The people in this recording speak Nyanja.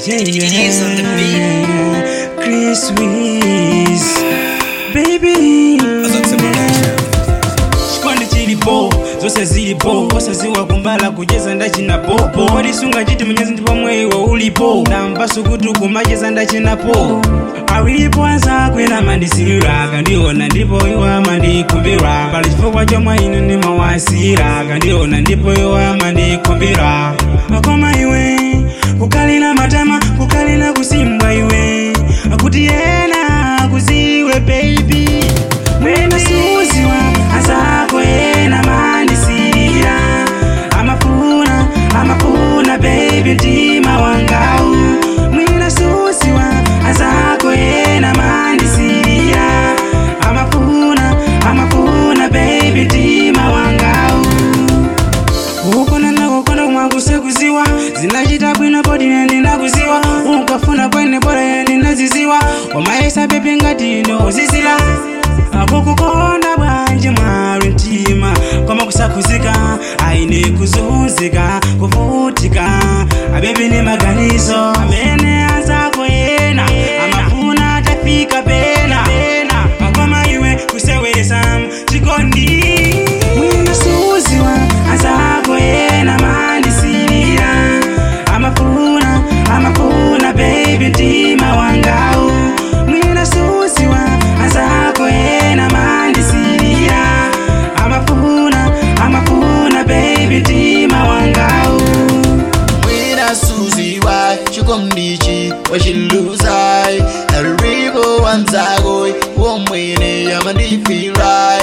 It is on the beat. Chris Wiz, baby. Chikwandi chilipo zose zilipo osaziwa kumbala kucheza ndachina popo wadisunga chiti mnyezi ndipo mwewo ulipo ndamva sukutu kumacheza ndachinapo awilipo anzakwena mandisira kandiona ndipo iwa mandikumbira pali chifukwa chomwe inu nimawasira kandiona ndipo iwa mandikumbira akoma iwe kukalina matama kukalina kusimbwa iwe kuti yena kuziwe baby mwena suziwa azako yena mandisira amafuna amafuna baby mtima wangau mwina suziwa azako yena mandisira amafuna amafuna baby mtima wangau ukona nakukona kumwakusekuziwa zinachita bwino poti ndinakuziwa ukafuna kwene bora ndinaziziwa wamaisa pepe ngati inozizira akukukonda bwanji mwali mtima koma kusakuzika aine kuzunzika kuvutika abebi ni maganizo amene azako yena amafuna atafika pena akoma iwe kusewesa chikondi mwina suziwa azako yena mandisirira amafuna amafuna baby mtima wangau mwina suziwa azako yena mandisirira amafuna amafuna baby mtima wangau Mwina Suzy why chikomdichi wachiluzai Enrico wanzako womwene yamandifira